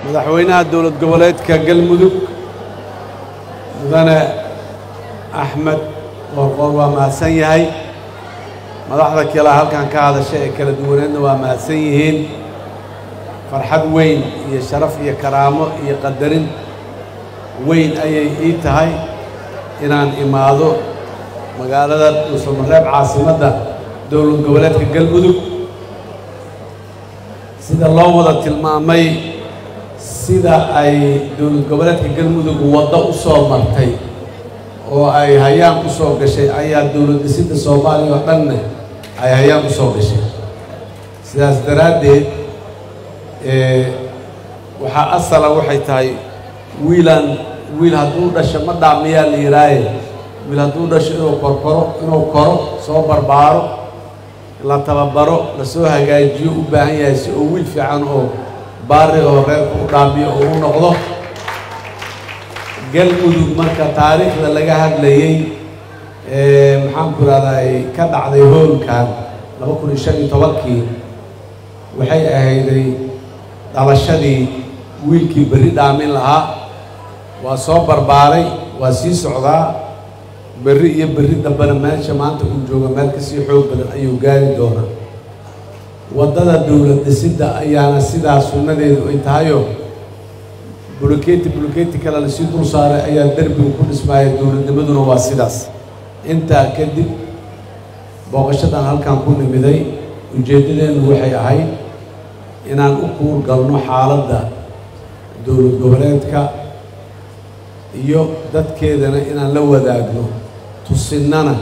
madaxweynaha dowlad goboleedka galmudug mudane axmed qoorqoor waa mahadsan yahay madaxda kale halkan ka hadasha ee kala duwaneedna waa mahadsan yihiin farxad weyn iyo sharaf iyo karaamo iyo qadarin weyn ayay ii tahay inaan imaado magaalada dhuusamareeb caasimadda dowlad goboleedka galmudug sida loo wada tilmaamay sida ay dowlad goboleedka galmudug waddo u soo martay oo ay hayaan u soo gashay ayaa dowlad dhisidda soomaaliya oo dhanna ay hayaan u soo gashay sidaas daraaddeed waxaa asala waxay tahay wiilaan wiil hadduu dhasho ma dhaamiyaa la yihaaye wiil hadduu dhasho inuu korkoro inuu koro soo barbaaro la tababaro lasoo hagaajiyo u baahan yahay si oo wiil fiican oo baari oo reerka u dhaamiyo oo u noqdo galmudug marka taariikhda laga hadlayey maxaanku ihahday ka dhacday hoolkan laba kun iyo shan iyo tobankii waxay ahayday dhalashadii wiilkii berri dhaamin lahaa waa soo barbaaray waa sii socdaa berri iyo berri dambena meesha maanta uu jooga meel kasii xoog badan ayuu gaari doonaa waddada dowlad dhisidda ayaana sidaa sunnadeedu ay tahayoo buloketi buloketi kale lasii dul saaray ayaa derbigu ku dhismaaya dowladnimaduna waa sidaas intaa kadib booqashadan halkan ku nimiday ujeeddadeennu waxay ahayd inaan u kuur galno xaaladda dowlad goboleedka iyo dadkeedana inaan la wadaagno tusinnana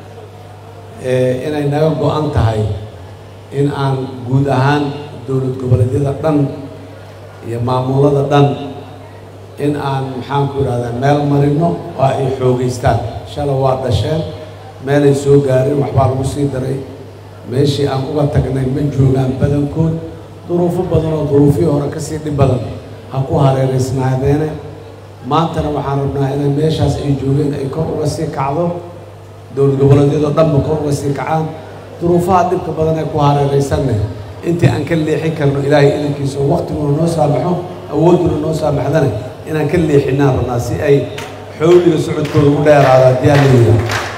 inay naga go-an tahay in aan guud ahaan dowlad goboleedyada dhan iyo maamulada dhan in aan maxaanku idhahdaa meel marino oo ay xoogaystaan shala waa dhasheen meelay soo gaarin waxbaa lagu sii daray meeshii aan uga tagnay ma joogaan badankood duruufo badan oo duruufihii hore ka sii dhib badan ha ku hareeraysnaadeene maantana waxaan rabnaa inay meeshaas ay joogeen ay kor uga sii kacdo dowlad goboleedyadoo dhanba kor uga sii kacaan duruufaha dhibka badan ee ku hareeraysanne intii aan ka leexin karno ilaahay idankiisa oo waqtiguna noo saamaxo awoodduna noo saamaxdane inaan ka leexinaan rabnaa si ay xowliga socodkooda u dheeraada diyaarlayda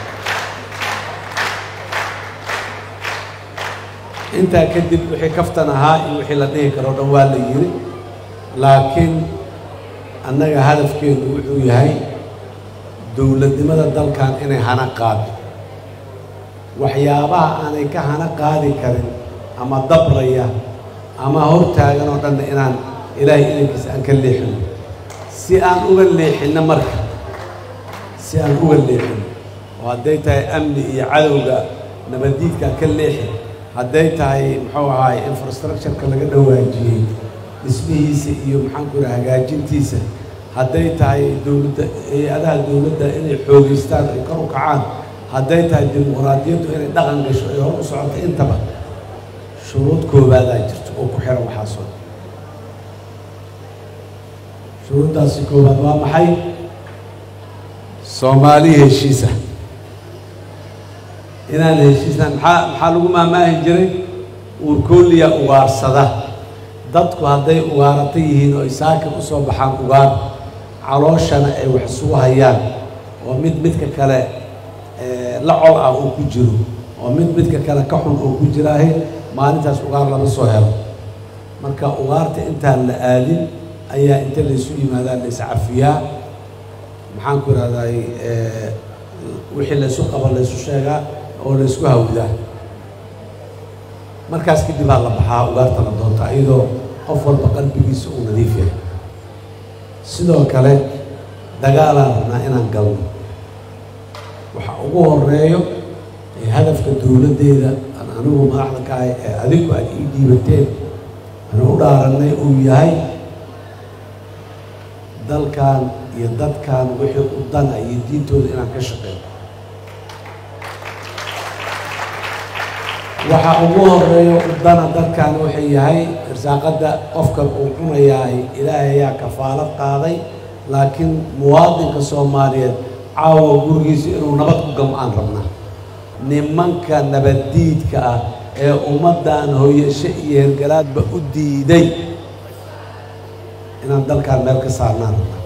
intaa kadib wixii kaftan ahaa iyo wixii la dhihi karoo dhan waa la yiri laakiin annaga hadafkeedu wuxuu yahay dowladnimada dalkan inay hana qaado waxyaabaha aanay ka hana qaadi karin ama dabraya ama hortaagan oo dhanna inaan ilaahay idankiisa aan ka leexino si aan uga leexinno marka si aan uga leexino oo hadday tahay amni iyo cadowga nabaddiidkaan ka leexi hadday tahay muxuu ahaay infrastructureka laga dhawaajiyey dhismihiisa iyo maxaanku ihaha hagaajintiisa hadday tahay dowladda hay-adaha dowladda inay xoogaystaan ay kor u kacaan hadday tahay dimuqraadiyaddu inay dhaqan gasho ay hor u socoto intaba shuruud koobaadaa jirto oo ku xihan waxaasoo shuruuddaasi koowaad waa maxay soomaali heshiisa inaan heshiisnaan maxaa maxaa lagu maamaahi jiray uurkooliya ugaarsada dadku hadday ugaarata yihiin oo isaakin u soo baxaan ugaar calooshana ay wax isugu hayaan oo mid midka kale la col ah oo ku jiro oo mid midka kale ka xun oo ku jiraahe maalintaas ugaar lama soo helo marka ugaarta intaan la aadin ayaa inta laysu yimaadaa la iscafiyaa maxaanku ihahday wixii laysu qaba laysu sheegaa oo laysku hawdaa markaas kadib aa la baxaa ugaarta la doonta iyadoo qof walba qalbigiisa uu nadiif yahay sidoo kale dagaalaan rabnaa inaan galno waxa ugu horeeyo ee hadafka dowladdeeda aan anigu madaxda ka ahay ee adigu aad ii dhiibateen aan u dhaarannay uu yahay dalkan iyo dadkan wixii u dana iyo diintooda inaan ka shaqeeyo waxa ugu horeeyo udana dadkan waxay yahay irsaaqadda qofka uu cunayahay ilaahay ayaa kafaalad qaaday laakiin muwaadinka soomaaliyeed caawa gurigiisa inuu nabad ku gam-aan rabnaa nimanka nabaddiidka ah ee ummaddan hooyasho iyo hergalaadba u diiday inaan dalkaan meel ka saarnaan rabnaa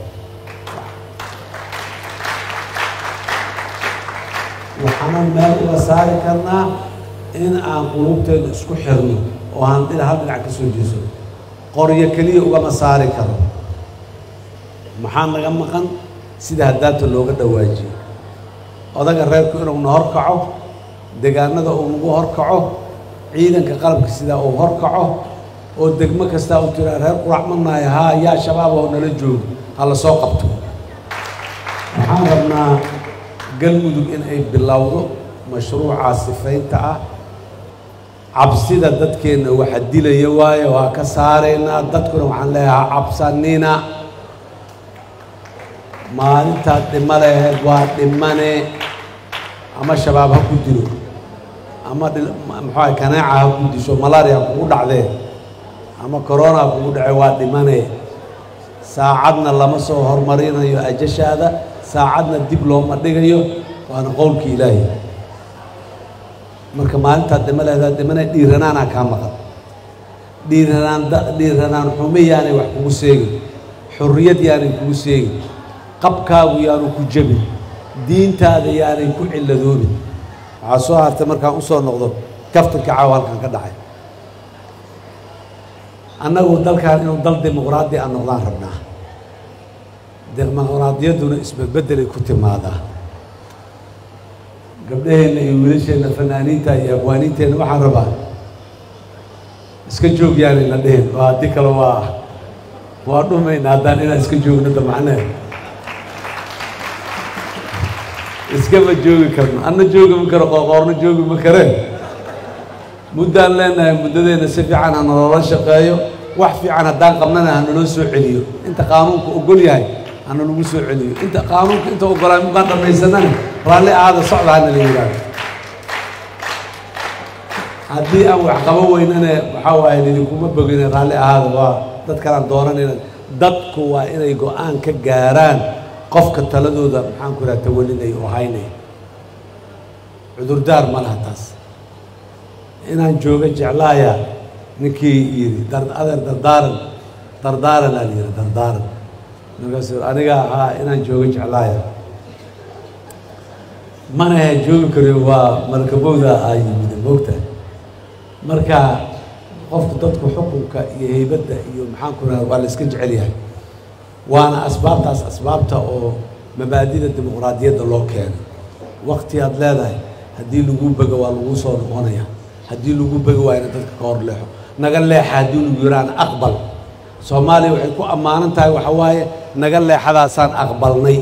waxaanan meel uga saari karnaa in aan qulubteeda isku xirno oo aan dhina hal dhinac ka soo jeeso qoryo keliya ugama saari karo maxaa naga maqan sida haddaanta looga dhawaajiyo odaga reerku inuu na horkaco degaanada uu nagu horkaco ciidanka qalabka sidaa uu horkaco oo degmo kastaa uu tiraa reer qurac manaayo haa yaa shabaab oo nala joogo ha la soo qabto waxaan rabnaa galmudug in ay bilowdo mashruucaa sifaynta ah cabsida dadkeenna waxa dilaya waayo waa ka saaraynaa dadkuna waxaan leeyahaa cabsanina maalintaad dhimo laheed waa dhimane ama shabaab ha ku dilo ama muxuuaha kanaaca ha ku disho malaria kugu dhacdee ama corona ha kugu dhace waa dhimane saacadna lama soo hormarinayo ajashaada saacadna dib looma dhigayo waana qowlka ilaahi marka maalintaad dhimo leheedaad dhimane dhiiranaanaa kaa maqan dhiiranaan dhiiranaan xume yaanay wax kugu seegin xorriyad yaanay kugu seegin qabkaagu yaanu ku jebin diintaada yaanay ku cilladoobin waxaa soo hartay markaan usoo noqdo kaftanka caawa halkan ka dhacay annagu dalkan inuu dal dimuqraadi a noqdaan rabnaa dimuqraadiyadduna isbedbedelay ku timaadaa gabdhaheenna iyo wiilasheenna fanaaniinta iyo abwaaniinteenna waxaan rabaa iska joog yaanay na dhehen waa haddii kale waa waa dhumayna haddaan inaan iska joogno da macnee iskama joogi karno anna joogi ma karo qoorqoorna joogi ma kareen muddaan leenahay muddadeenna si fiican ha naloola shaqeeyo wax fiican haddaan qabnana ha naloo soo celiyo inta qaanuunka ogol yahay ha nalagu soo celiyo inta qaanuunka inta ogolaay mukaan dhammaysanana raalli aada socda ha nala yidhaahdo haddii aan wax qabo weynane waxaa waaye idinkuma bogine raalli ahaada waa dadkanaan doonanayna dadku waa inay go-aan ka gaaraan qofka taladooda maxaan ku idhaha tawalinaya oo haynaya cudurdaar ma laha taas inaan jooga jeclaaya ninkii yidhi dar adeer dardaaran dardaaran aa la yidhi dardaaran markaasu aniga ahaa inaan jooga jeclaaya mana ahe joogi kariyo waa malkabowda aa yimid moogta marka qofku dadku xukunka iyo heybadda iyo maxaan ku idhaha waa la iska jecel yahay waana asbaabtaas asbaabta oo mabaadida dimuqraadiyadda loo keenay wakti aad leedahay haddii lagu bego waa lagu soo noqonaya haddii lagu bego waa ina dadka ka hor leexo naga leexa haddii lagu yiraan aqbal soomaaliya waxay ku ammaanan tahay waxa waaye naga leexadaasaan aqbalnay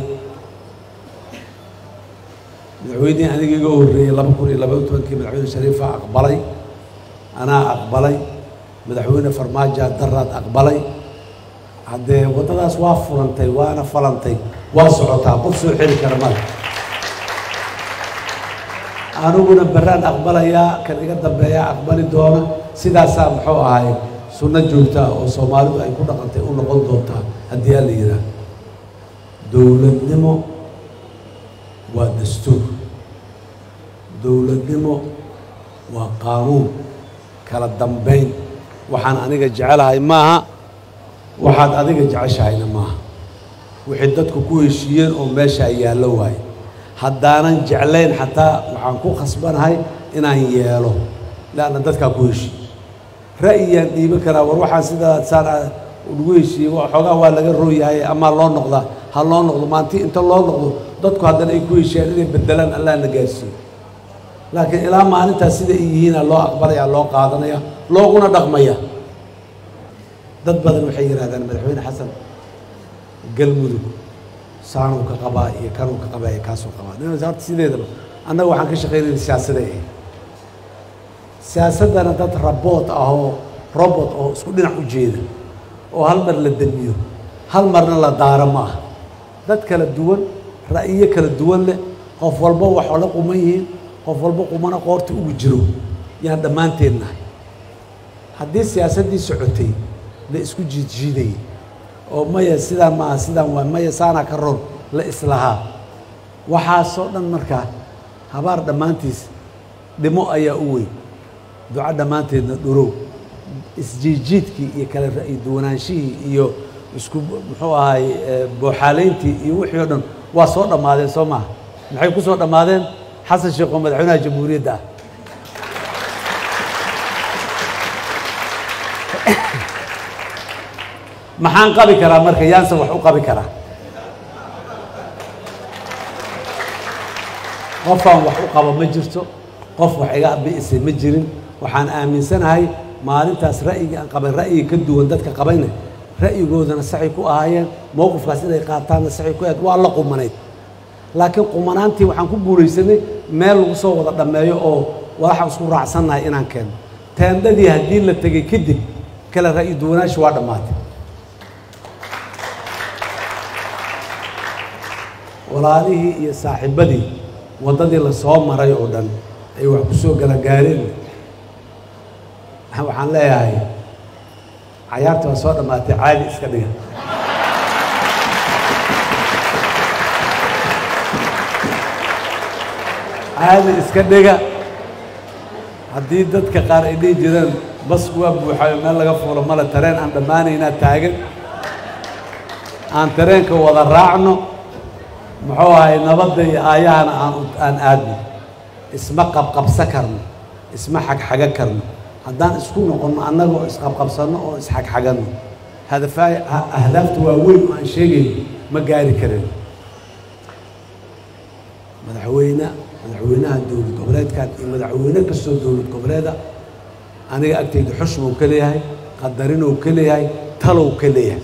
madaxweynihii aniga iga horreeyey laba kun iyo labaiyo tobankii madaxweyne shariifa aqbalay anaa aqbalay madaxweyne farmaajoa daraad aqbalay haddee waddadaas waa furantay waana falantay waa socotaa qof soo xeli kara male aniguna baraan aqbalayaa kan iga dambeeyaa aqbali doona sidaasaa muxuu ahay sunno joogtaa oo soomaalidu ay ku dhaqantay u noqon doontaa haddii aa la yidhaah dowladnimo waa dastuur dowladnimo waa qaanuun kala dambayn waxaan aniga jecelahay maaha waxaad adiga jeceshahayna maaha wixii dadku ku heshiiyeen oo meesha ay yaallo waaye haddaanan jeclayn xataa waxaan ku khasbanahay inaan yeelo leanna dadkaa ku heshiiye ra'yiyaan dhiiban karaa war waxaan sidaa saan lagu heshiiyey xoogaa waa laga rooyahay amaa loo noqdaa ha loo noqdo maanti inta loo noqdo dadku haddana ay ku heshiiyaan inay bedelaan allah na gaarsiiyo laakiin ilaa maalintaas sida ay yihiina loo aqbalaya loo qaadanaya looguna dhaqmaya dad badan waxay yidhahdaan madaxweyne xasan galmudug saanuu ka qabaa iyo kanuu ka qabaa iyo kaasuu qabaa horta sideedaba annaga waxaan ka shaqaynayna siyaasaday ahayd siyaasaddana dad raboot ah oo robot oo isku dhinac u jeeda oo hal mar la demiyo hal marna la daaro ma ah dad kala duwan ra'yiyo kala duwan leh qof walba wax la quman yihiin qof walba qumana qoorta ugu jiro yaan dhammaanteen nahay haddii siyaasaddii socotay la isku jiidjiidayay oo maya sidaan maaha sidaan waa maya saanaa ka ron la islahaa waxaasoo dhan markaa habaar dhammaantiis dhimo ayaa u weyn duco dhammaanteedna dhurow isjiidjiidkii iyo kala ra'yi duwanaanshihii iyo isku muxuu ahay booxaalayntii iyo wixii o dhan waa soo dhammaadeen soo maaha maxay ku soo dhammaadeen xasan sheekh oo madaxweynaha jamhuuriyadda ah maxaan qabi karaa marka yaanse wax u qabi karaa qofaan wax u qabo ma jirto qof wax iga bi'isay ma jirin waxaan aaminsanahay maalintaas ra'yigii aan qabay ra'yiga ka duwan dadka qabayna ra'yigoodana saxay ku ahaayeen mowqifkaas inay qaataanna saxay ku ahayd waa la qumanayd laakiin qumanaantii waxaan ku guulaysanay meel lagu soo wada dhammeeyo oo waxaan isku raacsannahay inaan keeno teendadii haddii la tegey kadib kale ra'yi duwanaashi waa dhammaatay walaalihii iyo saaxiibadii waddadii la soo maray oo dhan ay wax ku soo galagaareen waxaan leeyahay cayaarta waa soo dhammaatay caadi iska dhiga caadi iska dhiga haddii dadka qaar ay dhihi jireen basku waa buuxayo meel laga fuulo male tareen aan dhammaanaynaa taagan aan tareenka wada raacno muxuu ahay nabadda iyo aayahana aan aan aadno isma qabqabsa karno isma xagxaga karno haddaan isku noqonno annaga oo isqabqabsanno oo isxagxaganno hadafaay ahdaafta waaweyn oo aan sheegayno ma gaari karin madaxweyne madaxweynaha dowlad goboleedkan iyo madaxweyne kastoo dowlad goboleeda aniga agtayda xushmow ka leeyahay qadarinow ka leeyahay talow ka leeyahay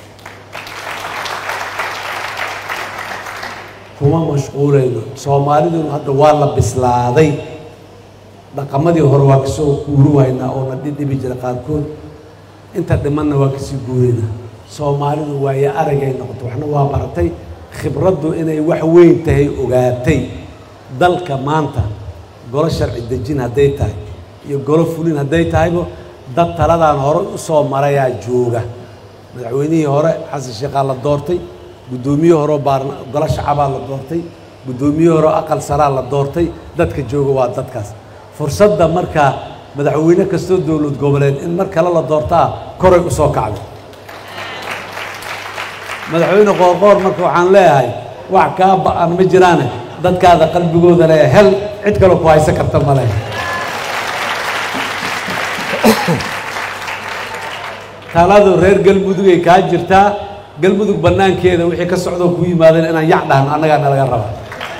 kuma mashquulayno soomaaliduna hadda waa la bislaaday dhaqamadii hore waa kasoo guuri waynaa oo na dhidhibi jira qaarkood inta dhimanna waa kasii guuraynaa soomaalidu waayo aragay noqoto waxna waa baratay khibraddu inay wax weyn tahay ogaatay dalka maanta golo sharci dejin hadday tahay iyo golo fulin hadday tahayba dad taladaan hore u soo marayaa jooga madaxweynihii hore xasan sheekhaa la doortay guddoomiyihii horeo baarna golo shacabaa la doortay guddoomiyihii horeo aqal saraa la doortay dadka jooga waa dadkaas fursadda markaa madaxweyne kastoo dowlad goboleed in mar kale la doortaa koray u soo kacday madaxweyne qoorqoor marka waxaan leeyahay wax kaa ba-an ma jiraane dadkaada qalbigooda le hel cid kaloo ku haysan karta ma leh taladu reer galmudugay kaa jirtaa galmudug bannaankeeda wixii ka socdoo ku yimaadeen inaan yac dhahno annagaa nalaga rabaa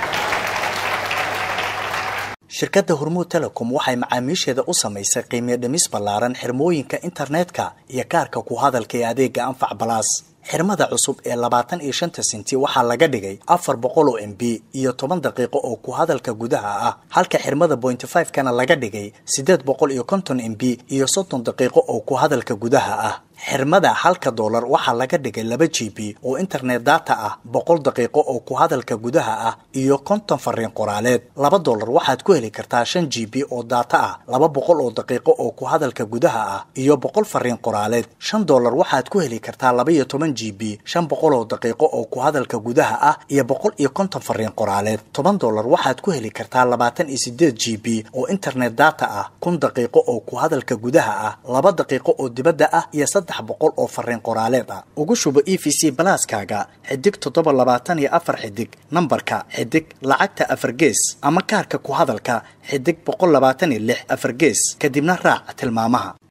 shirkadda hormuud telecom waxay macaamiisheeda u samaysay qiimiyo dhimis ballaaran xirmooyinka internetka iyo kaarka ku hadalka ee adeega anfac balaas xirmada cusub ee labaatan iyo shanta senti waxaa laga dhigay afar boqol oo m b iyo toban daqiiqo oo ku hadalka gudaha ah halka xirmada pointy five kana laga dhigay siddeed boqol iyo konton m b iyo soddon daqiiqo oo ku hadalka gudaha ah xirmada halka doolar waxaa laga dhigay laba g b oo internet data ah boqol daqiiqo oo ku hadalka gudaha ah iyo konton fariin qoraaleed laba doolar waxaad ku heli kartaa shan g b oo data ah laba boqol oo daqiiqo oo ku hadalka gudaha ah iyo boqol fariin qoraaleed shan doolar waxaad ku heli kartaa laba iyo toban g b shan boqol oo daqiiqo oo ku hadalka gudaha ah iyo boqol iyo konton fariin qoraaleed toban doolar waxaad ku heli kartaa labaatan iyo sideed g b oo internet data ah kun daqiiqo oo ku hadalka gudaha ah laba daqiiqo oo dibadda ah iyo saddex boqol oo fariin qoraaleed ah ugu shubo e v c balaaskaaga xidig toddoba labaatan iyo afar xidig nambarka xidig lacagta afar gees ama kaarka ku hadalka xidig boqol labaatan iyo lix afar gees kadibna raac tilmaamaha